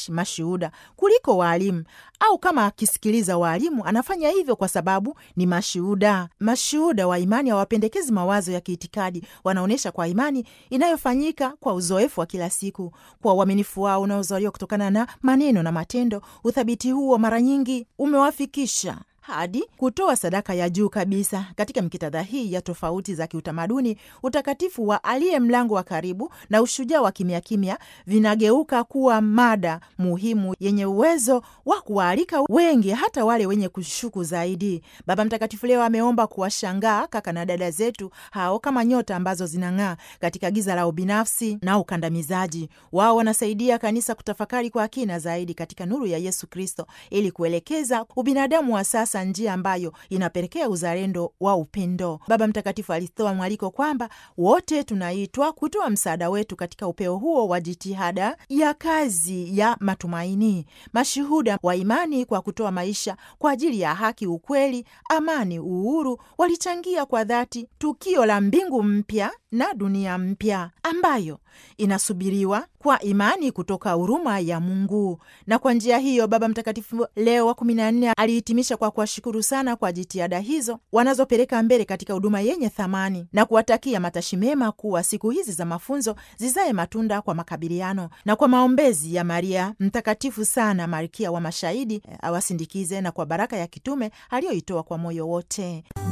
mashuhuda kuliko waalimu, au kama akisikiliza waalimu anafanya hivyo kwa sababu ni mashuhuda. Mashuhuda wa imani hawapendekezi mawazo ya kiitikadi, wanaonyesha kwa imani inayofanyika kwa uzoefu wa kila siku, kwa uaminifu wao unaozaliwa kutokana na maneno na matendo. Uthabiti huo mara nyingi umewafikisha hadi kutoa sadaka ya juu kabisa. Katika mikitadha hii ya tofauti za kiutamaduni, utakatifu wa aliye mlango wa karibu na ushujaa wa kimya kimya vinageuka kuwa mada muhimu yenye uwezo wa kuwaalika wengi, hata wale wenye kushuku zaidi. Baba Mtakatifu leo ameomba kuwashangaa kaka na dada zetu hao kama nyota ambazo zinang'aa katika giza la ubinafsi na ukandamizaji. Wao wanasaidia kanisa kutafakari kwa kina zaidi katika nuru ya Yesu Kristo ili kuelekeza ubinadamu wa sasa njia ambayo inapelekea uzalendo wa upendo. Baba Mtakatifu alitoa mwaliko kwamba wote tunaitwa kutoa msaada wetu katika upeo huo wa jitihada ya kazi ya matumaini, mashuhuda wa imani kwa kutoa maisha kwa ajili ya haki, ukweli, amani, uhuru. Walichangia kwa dhati tukio la mbingu mpya na dunia mpya ambayo inasubiriwa kwa imani kutoka huruma ya Mungu. Na kwa njia hiyo Baba Mtakatifu Leo wa kumi na nne alihitimisha kwa kuwashukuru sana kwa jitihada hizo wanazopeleka mbele katika huduma yenye thamani na kuwatakia matashi mema kuwa siku hizi za mafunzo zizae matunda kwa makabiliano na kwa maombezi ya Maria Mtakatifu sana Malkia wa Mashahidi awasindikize na kwa baraka ya kitume aliyoitoa kwa moyo wote.